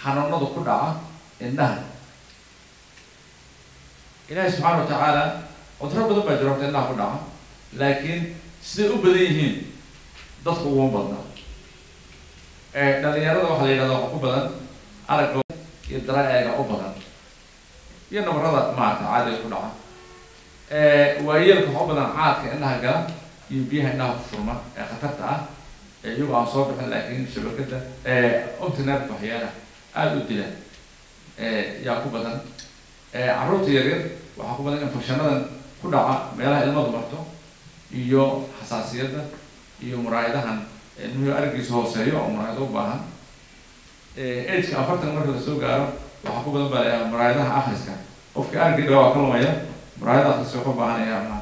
xanuunada ku dhaca indhaha ilaahay subxaana watacaala cuduro badan baa jira horta indhaha ku dhaca laakiin siday u badan yihiin dadku uguma badna dhalinyarada waxaa la yidhahda waxa ku badan aragga iyo daraaeega u badan iyo nabarada maarata caadiga ku dhaca waayeelka waxa u badan caadka indhaha gala iyo biyaha indhaha ku furma ee khatarta ah iyagu aan soo bixin laakiin shabakada obtinet waxyaala aada u dila yaa ku badan carruurta yaryar waxaa ku badan infecshanadan ku dhaca meelaha ilmadu marto iyo xasaasiyadda iyo muraayadahan ilmuhu argiisa hooseeyo oo muraayado u baahan ageka afartan marka lasoo gaaro waxaa ku badan baa muraayadaha akriska qofka argi dhawa waa ka lumaya muraayada akriska wuxuu baahanaya ma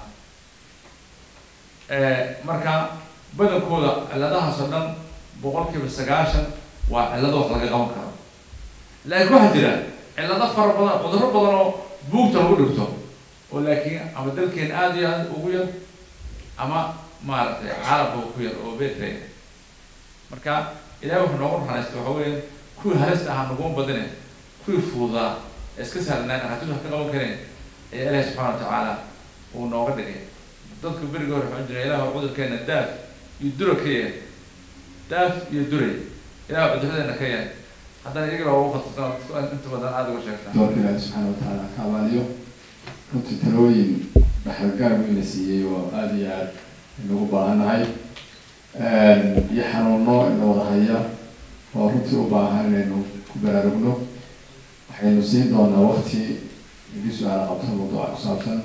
marka badankooda ciladahaas oo dhan boqol kiiba sagaashan waa cillado wax laga qaban karo laakiin waxaa jira cillado fara badan cudurro badan oo buugta lagu dhigto oo laakiin ama dalkeena aada iyo aada ugu yar ama maaragtay caalamka ku yar oo betraya marka ilahi wuxuu noogu naxariistay waxa weya kuwii halista ahaa naguma badine kuwii fududaa ee iska sahlanaa dhakhaatiirtu wax ka qaban kareen ayaa ilahi subxana watacaala uu nooga dhigay dadka beriga hore waxaa jira ilah cudurkeena daaf iyo dura ka yahay daaf iyo duray ilah cuduradeena ka yahay haddana iyaga baa ugu khatarsan inta badan aada uga sheegtaa doorka ilaahi subxaana watacaala ka abaaliyo runtii talooyin dhaxalgaar weyn la siiyey oo aada iyo aada inagu baahannahay iyo xanuuno ina wada haya oo runtii u baahan inaynu ku baraarugno waxaynu siin doonaa wakti idii su-aala qabto mawduuca ku saabsan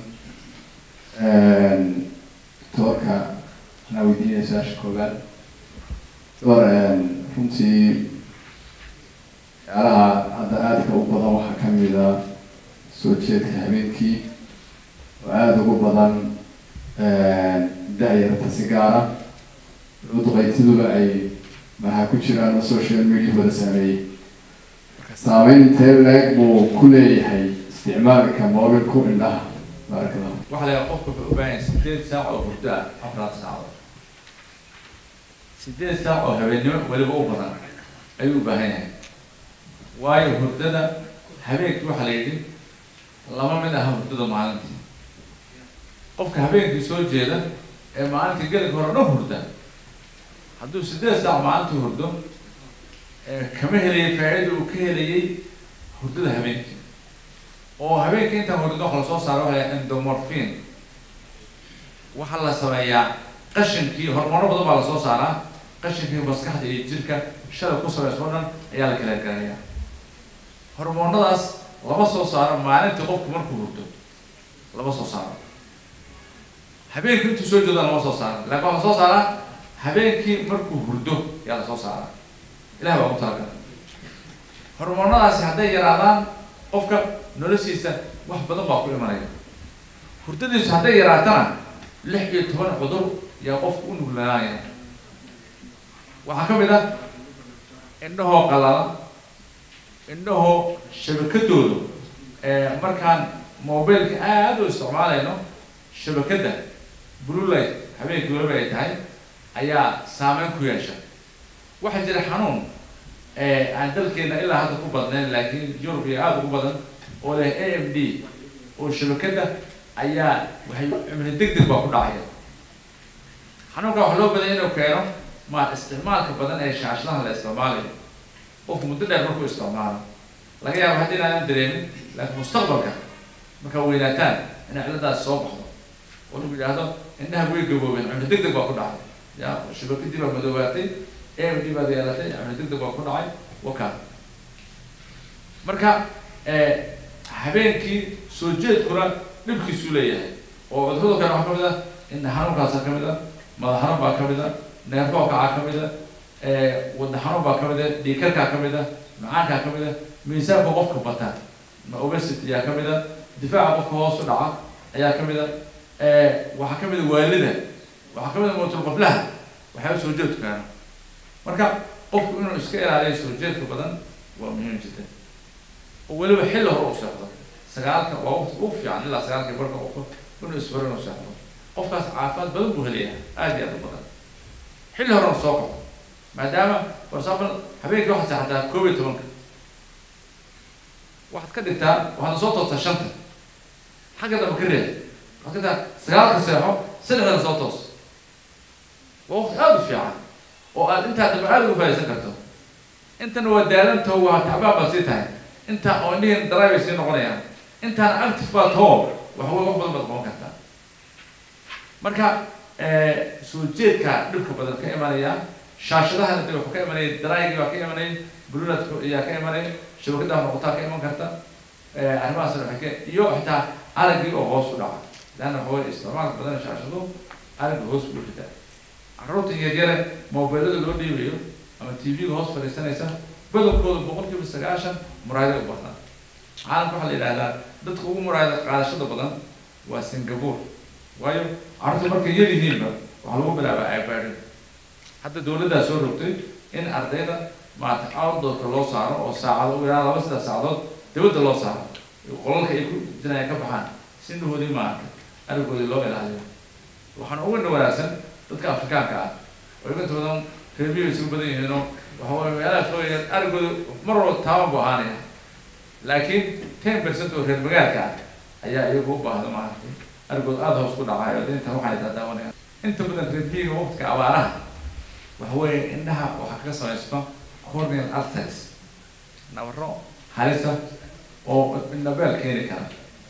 doorka anaa weydiinaya su-aasha koobaad door runtii ciyaaraha hadda aadka u badan waxaa kamid a soo jeedka habeenkii oo aada ugu badan da-yarta si gaara duqaytiduba ay maxaa ku jiraan oo social media wada saameeyey saameyn intee leeg buu ku leeyahay isticmaalka mobilku indhaha baaraka allah waxaa la yaha qofka wuxuu u baahan yahay sideed saac oo hurdo ah afraad saacadood sideed saac oo habeennimo weliba u badan ayuu u baahan yahay waayo hurdada habeenkii waxaa la yidhi lama mid aha hurdada maalintii qofka habeenkii soo jeeda ee maalintii gelinka hore dhan hurda hadduu sideed saac maalintii hurdo kama helayay faa-ida uu ka helayay hurdada habeenkii oo habeenkii intaan hurdo waxa lasoo saara waxa la endomorphin waxaa la sameeyaa qashinkii hormoono badan baa lasoo saaraa qashinkii maskaxda iyo jirka shalay ku sameys oo dhan ayaa la kala garaya hormoonadaas lama soo saaro maalintii qofku markuu hurdo lama soo saaro habeenkii intuu soo jeedo lama soo saaro laakin waxaa soo saaraa habeenkii markuu hurdo ayaa lasoo saaraa ilahi baa ugu talagala hormoonadaasi hadday yaraadaan qofka noloshiisa wax badan baa ku imanaya hurdadiisu hadday yaraatana lix iyo toban cudur yaa qofku u nuglaanaya waxaa ka mid ah indhahoo qalala indhahoo shabakadoodu markaan mobileka aada u isticmaalayno shabakadda blue light habeenkii waliba ay tahay ayaa saameyn ku yeesha waxaa jira xanuun aan dalkeena ilaa hadda ku badnayn laakiin yurub iyo aada ugu badan oo leh a m d oo shabakadda ayaa waxay cimri deg deg baa ku dhacaya xanuunka waxaa loo badanya inuu keeno ma isticmaalka badan ee shaashadaha la isticmaalayo qofku muddo dheer markuu isticmaalo laga yaabo haddi inaadan dareemin laakiin mustaqbalka markaa weynaataan inay ciladaas soo baxdo oo lagu yidhaahdo indhaha way gaboobeen cimri deg deg baa ku dhacay ya shabakadii baa madoobaatay a m d baad yeelatay cimri deg deg baa ku dhacay waka marka habeenkii soo jeedkuna dhibkiisuu leeyahay oo cudurada kale waxaa kamid ah indha xanuunkaasa kamid a madax xanuun baa kamid a neerfoo kacaa kamid a wadna xanuun baa kamid a dhiikarkaa kamid a macaankaa kamid a miisaanka qofka bata ma obesity ayaa kamid a difaaca qofka hoos u dhaca ayaa kamid a waxaa kamid a waalida waxaa kamid a mootul qoflaha waxyaaba soo jeedku keeno marka qofku inuu iska ilaaliyo soo jeedka badan waa muhiim jiddan oo weliba xilli hore u seexdo sagaalka waa waqti ugu fiican ilaa sagaalka barka qofka inuu isbaro inuu seexdo qofkaas caafimaad badan buu helayaa aada iyo aada u badan xilli horena soo kaco maadaama for example habeenkii waxaa seexataa koob iyo tobanka waxaad ka dhigtaa waxaad soo toostaa shanta xagga dambe ka reeb waxaad ka dhigtaa sagaalka seexo saddexdana soo toos waa waqti aada u fiican oo aad intaa dambe aada uga faaisan karto intana waa daalanto waa tacbaan baad sii tahay intaa oo indhihin daraay bay sii noqonayaan intaana active baa too waxa wey wax badan baad qaban kartaa marka soo jeedka dhibka badan ka imanaya shaashadahana de wuxuu ka imanaya daraaygi baa ka imanaya bluladka ayaa ka imanaya shabakadaha noqotaa ka iman karta arrimahaas waxay ka iyo xitaa araggii oo hoos u dhaca leanna waxa wey isticmaalka badan shaashadu aragga hoos buu ridaa carruurta yaryare mobilada loo dhiibayo ama t v-ga hoos fadhiisanaysa badankooda boqol kiiba sagaashan muraayada u badnaa caalamka waxaa la yidhahdaa dadka ugu muraayada qaadashada badan waa singapore waayo carruurta markay yar yihiinba waxaa lagu bilaabaa ibaadin hadda dawladdaa soo rogtay in ardayda maarata outdoorka loo saaro oo saacado u ilaa laba saddex saacadood dawladda loo saaro qolalka ay ku jinaya ka baxaan si indhahoodii maarata arigoodii loo ilaaliyo waxaana uga wanaagsan dadka afrikaanka ah oo inta badan reebiyo isugu badan yihiinoo waxa way meelaha sooya arigooda mar walba taaban bu ahaanaya laakiin ten percent oo reer magaalka ah ayaa iyagu u baahda maaragtay arigooda aada hoos ku dhacayo inta waxay daadaawanayaan inta badan reebiyiga waqtiga abaaraha waxa weeye indhaha waxaa kaga samaysto corneal arteries nabaro halisa oo indhabeel keeni kara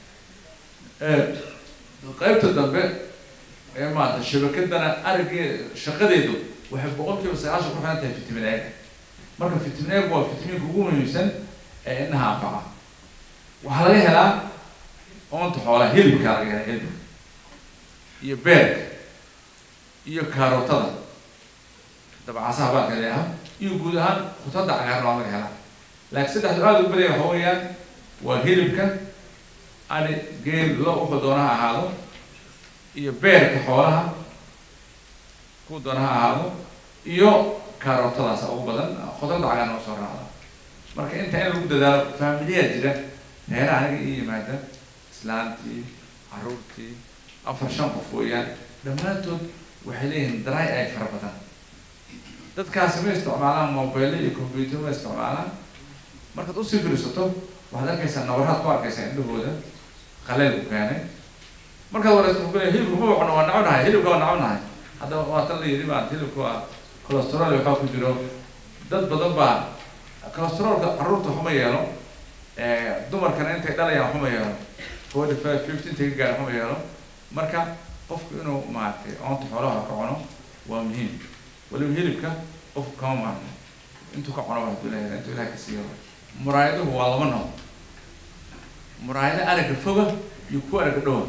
qaybta dambe ee maarata shabakadana arigee shaqadeedu waxay boqol kiiba sagaashan ku xiran tahay vitamin ega marka vitamin eg waa vitaminka ugu muhiimsan ee indhaha anfaca waxaa laga helaa oonta xoolaha hilibkaa laga helaa hilibka iyo beerka iyo kaarootada dabcasaha baalka leeyaha iyo guud ahaan khudradda cagaarna waa laga helaa laakiin saddexdu aada u badaya waxa weeyaan waa hilibka ani geel lo wuxuu doona ha ahaado iyo beerka xoolaha ku doona ha ahaado iyo karootadaas ugu badan khudradda cagaarna oo soo raacda marka inta in lagu dadaalo faamiliyaa jira reeraha aniga ii yimaada islaantii caruurtii afar shan qof weeyaan dhammaantood waxay leeyihiin dry ay fara badan dadkaasi ma isticmaalaan mobile iyo computer ma isticmaalaan markaad usii firisato waxaad arkaysaa nabaraad ku arkaysaa indhahooda qaleel ku keenay markaad wareysato wuxuu leeyahay hilibka ma wacno waa naconahay hilibka waa naconahay hadda waa tan la yidhi baa hilibka waa cholesterol waxaa ku jiro dad badan baa cholesterolka carruurta waxuma yeelo dumarkana intay dhalayaan waxuma yeelo forty five fifty intay ka gaar waxuma yeelo marka qofku inuu maaragtay oonta xoolaha ka cuno waa muhiim waliba hilibka qofku kama maarmo intuu ka cuno waxdu leeyahay intuu ilahay ka siiyo muraayaduhu waa laba nooc muraayado aragga foga iyo kuwa aragga dhowa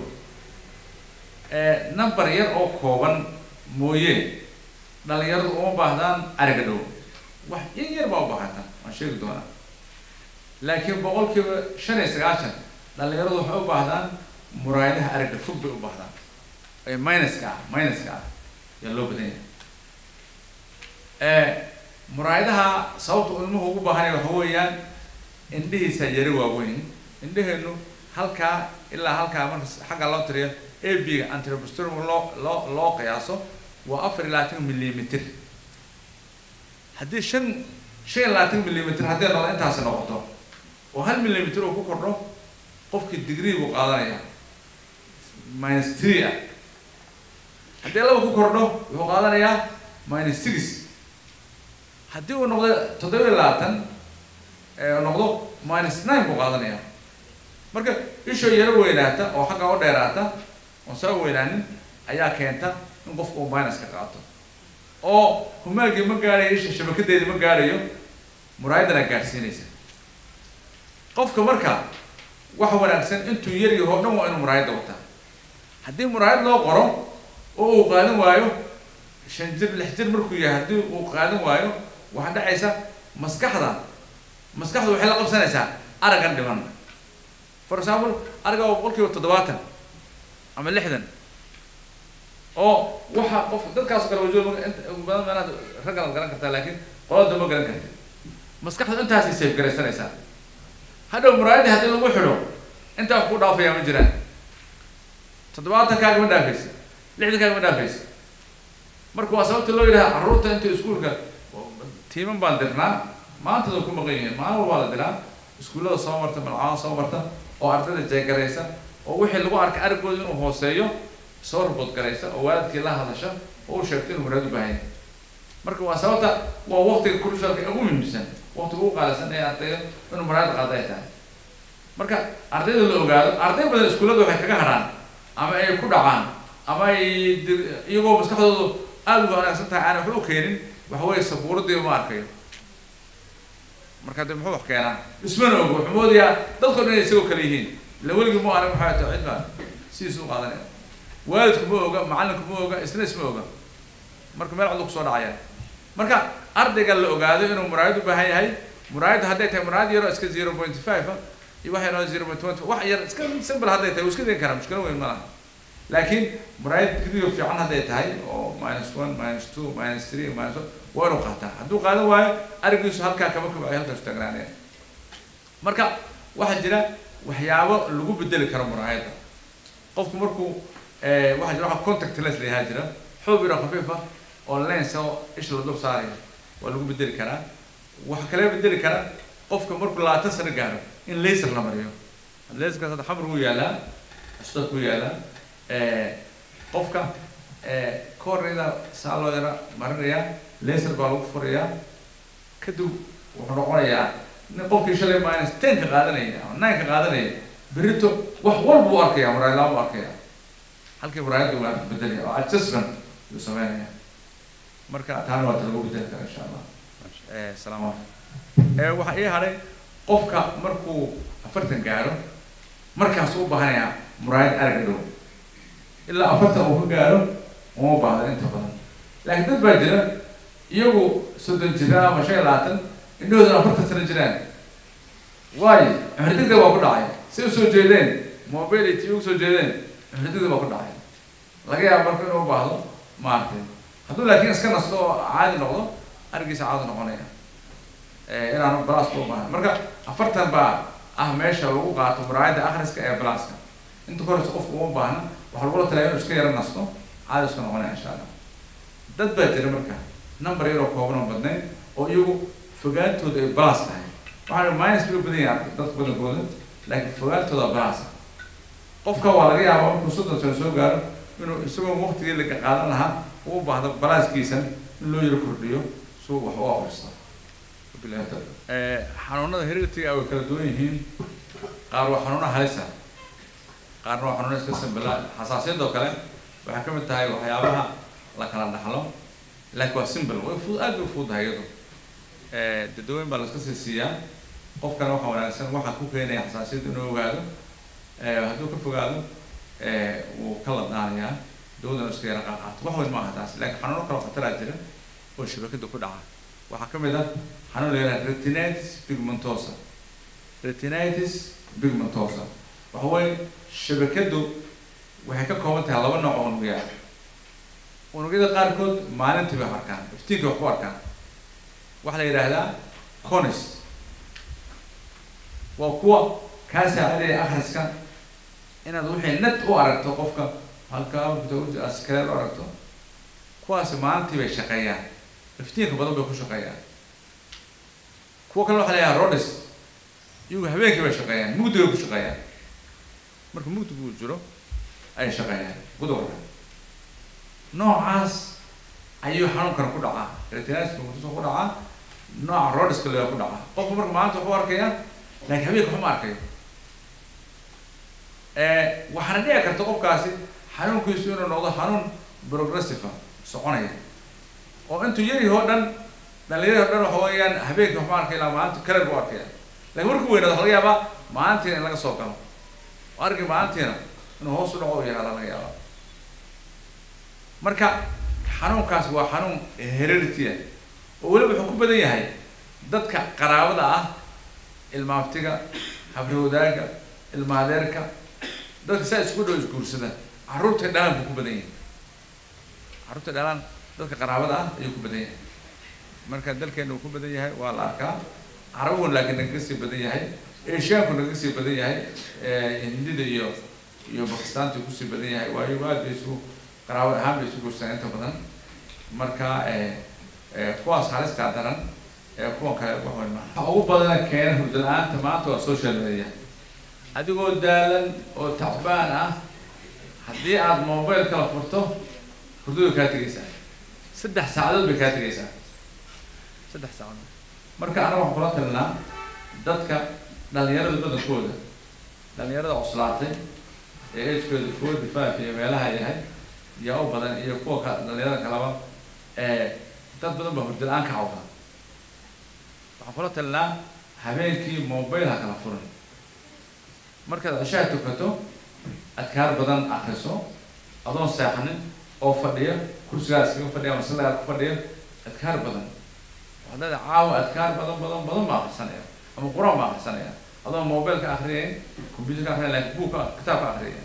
number yar oo kooban mooye dhalinyaradu uma baahdaan aragga dhow wax in yar baa u baahata waan sheegi doonaa laakiin boqol kiiba shan iyo sagaashan dhalinyaradu waxay u baahdaan muraayadaha aragga fog bay u baahdaan ee minuska ah minuska ah yaa loo badan yahay muraayadaha sababta ilmuhu ugu baahanaya waxa weeyaan indhihiisa yari waaweyn indheheenu halkaa ilaa halkaa marka xagga loo tiriyo a b-ga antrobustorm loo loo loo qiyaaso waa afar iyo labaatan millimeter haddii shan shan iyo labaatan millimeter haddii noqdo intaasi noqoto oo hal millimeter uu ku kordho qofkii degree buu qaadanaya minus three ah haddii laba ku kordho wuxuu qaadanayaa minus six haddii uu noqdo toddoba iyo labaatan noqdo minus nine buu qaadanaya marka ishoo yaro weynaata oo xagga u dheeraata oon soo weynaanin ayaa keenta in qofku uu minus ka qaato oo humaagii ma gaarayo isha shabakadeedii ma gaarayo muraayadana gaadhsiinaysa qofka marka waxa wanaagsan intuu yar yaho o dhan waa inuu muraayadda wataa haddii muraayad loo qoro oo uu qaadan waayo shan jir lix jir markuu yahay haddii uu qaadan waayo waxaa dhacaysa maskaxda maskaxdu waxay la qabsanaysaa araggan dhiman for example aragga waa boqol kiiba toddobaatan ama lixdan oo waxa qof dadkaas kale wajo badan meelaha raggan ad garan kartaa laakiin qolada ma garan karta maskaxdu intaasay safe garaysanaysaa hadhow muraayadii haddii lagu xidho intaa wax ku dhaafaya ma jiraan toddobaatankaaga ma dhaafaysa lixdankaaga ma dhaafaysa marka waa sababta loo yidhaha carruurta inta iskuulka tiiman baan dirnaa maantada ku maqan yihiin maalin walbaa la diraa iskuullada soo marta malcamada soo marta oo ardayda jeegaraysa oo wixii lagu arkay arigooda inuu hooseeyo soo rabood garaysa oo waalidkii la hadasha oo u sheegto inuu muraad u baahan yahay marka waa sababta waa waqtiga crucialka ugu muhiimsan waqtiga ugu qaalisan ee ardayda inuu muraad qaada ay tahay marka ardayda la ogaado arday badan iskuullada waxay kaga hadhaan ama ay ku dhacaan ama ay dir- iyagoo maskaxdoodu aada uga wanaagsan tahay aan waxba u keenin waxa weeye sabuuradii ma arkayo marka de muxuu wax keenaa ismana ogo wuxuu moodayaa dadkao dhan inay isagoo kale yihiin ila weligii ma arag maxaa tahay cid baa sidiis u qaadanaya waalidku ma oga macallinku ma oga isna isma oga marka meel cadu kusoo dhacaya marka ardayga la ogaado inuu muraayad u baahan yahay muraayadda hadday tahay muraayad yaroo iska zero point five ah iyo wax yaroo zero point twenty wax yar iska simple hadday tahay wuu iska degi karaa mushkilo weyn ma laha laakiin muraayad video fiican hadday tahay oo minus one minus two minus three minus one waa inuu qaataa hadduu qaadan waayo arigiisu halkaa kama kabcayo halkaas taagnaanaya marka waxaa jira waxyaabo lagu bedeli karo muraayadda qofku markuu eh, waxaa jira waxa contact lens la yahaa jira xoog yaro khafiif ah oo lens oo isha la dul saarayo waa lagu bedeli karaa waxaa kale bedeli kara qofka markuu labaatan sano gaaro in laser la mariyo laserkaas hadda xamar wuu yaalaa cusbad wuu yaalaa Eh, qofka eh, cornea saa loo yara marinayaa laser baa lagu furayaa kadib wuxuu noqonayaa nin qofkii shalay minus ten ka qaadanaya ama nine ka qaadanaya berito wax walba u arkaya muraayadlaan u arkaya halkii muraayadda waa bedelaya oo adjustment yuu sameynaya marka taana waa ta lagu bedeli kara insha allah Eh, salaam alaikum Eh, waxaa ii hadhay qofka markuu afartan gaaro markaas u baahanayaa muraayad arag dhow ilaa afartan uu ka gaaro uma baahda inta badan laakiin dad baa jira iyagu soddon jira ama shan iyo labaatan indhahoodana afartan sano jiraan waayo cumri degdeg baa ku dhacay si usoo jeedeen mobile iyo tv usoo jeedeen cumri degdeg baa ku dhacay laga yaabo marka inuu u baahdo maaragtay hadduu laakiin iska nasto oo caadi noqdo arigiisa caadi noqonaya Eh, inaanu balaska u baahan marka afartan baa ah meesha lagu qaato muraayadda akhriska ee balaska inta koreysa qofku uma baahna waxaa lagula talaya inuu iska yara nasto caadi iska noqonaya insha allah dad baa jira marka number yaroo kooban oo badnayn oo iyagu fogaantooda ay balas tahay waxaa minus bay u badan yahay dadka badankooda laakiin fogaantooda balas ah qofka waa laga yaabaa markuu soddon sano soo gaaro inuu isagoo waqtigii laga qaadan lahaa uu u baahdo balaaskiisa in loo yaro kordhiyo si uu wax u akhristo wabillahi tawfiiq. Eh, xanuunada hereditiga way kala duwan yihiin qaar waa xanuuna halisa qaarna waa xanuuna iska sambala xasaasiyadoo kale waxay ka mid tahay waxyaabaha la kala dhaxlo laakiin waa simple way fud aad bay u fududahay iyadu Eh, dadawooyin baa la iska sii siiyaa qofkana waxaa wanaagsan waxaa ku keenaya xasaasiyadda inuu ogaado Eh, hadduu ka fogaado eh, wuu ka ladnaanayaa dawadana iska yara qaaqaato wax weyn maaha taas laakiin xanuuno kale oo khataraa jira oo shabakada ku dhaca waxaa ka mid ah xanuun la yidhaha retinitis pigmentosa retinitis pigmentosa waxa weeye shabakadu waxay ka kooban tahay laba nooc oo unugya ah unugyada qaarkood maalintii bay wax arkaan iftiinka wax ku arkaan waxaa la yidhaahdaa conis waa kuwa kaa saacidaya akhriska inaad wixii net u aragto qofka halkaa askareer u aragto kuwaasi maalintii bay shaqeeyaan iftiinka badan bay ku shaqeeyaan kuwa kale waxaa la yidhaha rodis iyagu habeenkii bay shaqeeyaan mugdi bay ku shaqeeyaan marka mugdi buu jiro ay shaqeeyaan gudurka noocaas ayuu xanuunkana ku dhacaa retinitis pigmentosa ku dhacaa nooca rodiska la ku dhacaa qofku marka maalinta waxu arkaya laakiin habeenka waxuma arkayo waxaana dhici karta qofkaasi xanuunkiisu inuu noqdo xanuun progressive ah soconaya oo intuu yar yaho dhan dhalinyarada o dhan waxa weeyaan habeenkii waxma arkay ilaa maalinta kaler buu arkaya lakin markuu weynaado waxa laga yaabaa maalintiina in laga soo galo oo arki maalintiina inuu hoos u dhaco u yahaada laga yaabaa marka xanuunkaas waa xanuun heredity ah oo weliba wuxuu ku badan yahay dadka qaraabada ah ilmaaftiga habrowdaaga ilmaadeerka dadka saa isku dhow isguursada carruurta dhalaan buu ku badan yahay carruurta dhalaan dadka qaraabada ah ayuu ku badan yahay marka dalkeena uu ku badan yahay waa la arkaa carabuhun laakiin nagaga sii badan yahay eshiyaanku nagaga sii badan yahay hindida iyo iyo bakistaanta uu kusii badan yahay waayo aad bay isu qaraabad ahaan bay isu guursadaan inta badan marka kuwaas halistaa daran ee kuwan kale wax weyn maaha waxa ugu badana keena hurdo la-aanta maanta waa social media adigoo daalan oo tacbaan ah haddii aad mobile kala furto hurdada kaa tegeysaa saddex saacadood bay kaa tegeysaa saddex saacadood marka anaga waxaan kula talinaa dadka dhalinyarada badankooda dhalinyarada cuslaatay ee agekooda forty five iyo meelaha yahay yaa u badan iyo kuwa ka dhalinyarada kalaba ee dad badan baa hurdo la-aan ka cawda waxaan kula talinaa habeenkii mobile ha kala furin markaad cishaha tukato adkaar badan akriso adoon seexanin oo fadhiya kursigaas kaga fadhiya masaladaad ku fadhiya adkaar badan waxaad leedahay caawa adkaar badan badan badan baa akrisanaya ama qur-aan baa akrisanaya adoon mobile ka akriyayn computer ka akriyayn laakiin buugka kitaab ka akriyaya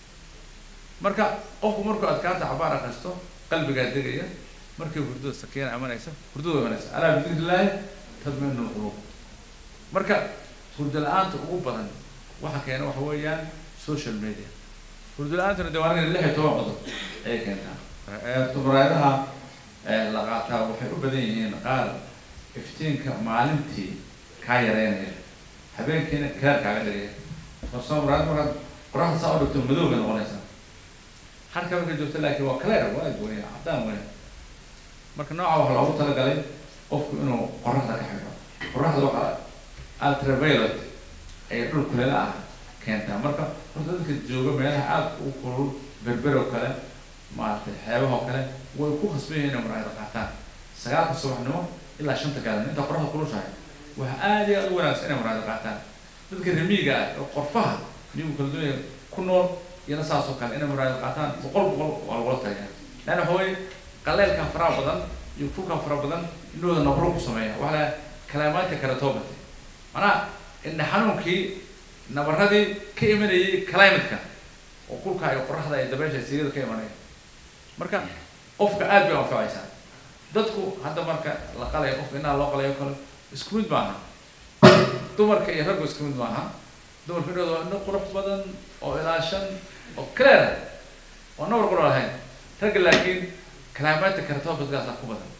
marka qofku markuu adkaarta cabaar akristo qalbigaa degaya markii hurdada sakiina imanaysa hurdada way imanaysa alaa bidikrillahi tadminu lqulub marka hurdo la-aanta ugu badan waxa keena waxa weeyaan social media hurdo la-aantuna de waa lix iyo toban qodob ayay keentaa muraayadaha la qaataa waxay u badan yihiin qaar iftiinka maalintii kaa yareynaya habeenkiina keer kaaga dhigaya farsoo muraayad markaad qoraxda saa u dhigto madow bay noqonaysaa halka marka joogto laakiin waa clear waa gooniya caddaan weya marka nooca waxaa loogu talagalay qofku inuu qoraxda ka xidho qoraxda waxaa ultraviolet ay dhul kuleel ah keentaa marka horta dadka jooga meelaha aada u kulul berber oo kale maaragtay xeebaha oo kale way ku khasban yihiin inay muraayada qaataan sagaalka subaxnimo ilaa shanta gaalin inta qoraxda kulushahay waxa aad iyo aada u wanaagsan inay muraayada qaataan dadka remiiga ah oo qorfaha miyigu kala dunya ku nool iyana saas oo kale inay muraayada qaataan boqol boqol waa lagula tagaya leanna waxa weye qaleelka faraha badan iyo kulka fara badan indhooda nabro ku sameeya waxa la kalaamaanta karatobati manaa indha xanuunkii nabaradii ka imanayay climatka oo kulka iyo qoraxda iyo dabeesha siigada ka imanaya marka qofka aad bay anfacaysaa dadku hadda marka la qalayo qofka indhaha loo qalayo kale isku mid maaha dumarka iyo raggu isku mid maaha dumarka indhooda waa indho qurux badan oo ilaashan oo clear oo nabar qura lahayn ragga laakiin kalaamaadka karatoobadkaasa ku badan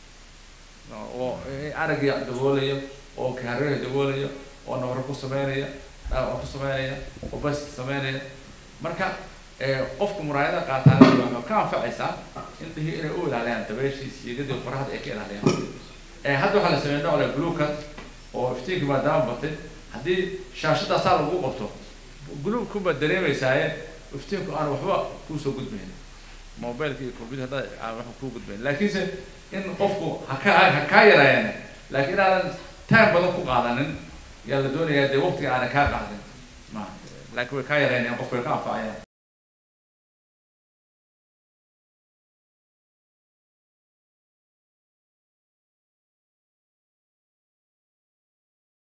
oo aragga daboolayo oo kaharada daboolayo oo nabaro ku sameynaya dhaawac ku sameynaya oo bas sameynaya marka qofka muraayada qaataan waxaa ka anfacaysaa indhihii inay u ilaaliyaan dabeeshii siigadii qoraxda ay ka ilaaliyaan hadda waxaa la sameeyay nooc le glucat oo iftiinka maadaama batay haddii shaashadaasaa lagu qabto gluubkunbaad dareemaysaaye iftiinku aan waxba kuusoo gudbayn mobileka iyo computer hadda aan waxba kuu gudbayn laakiinse in qofku haka ha kaa yaraayeen laakiin inaadan time badan ku qaadanin yaa la doonayaa dee waqtiga aanan kaa qaadin ma laakiin way kaa yaraynayaan qofku way ka anfacayaan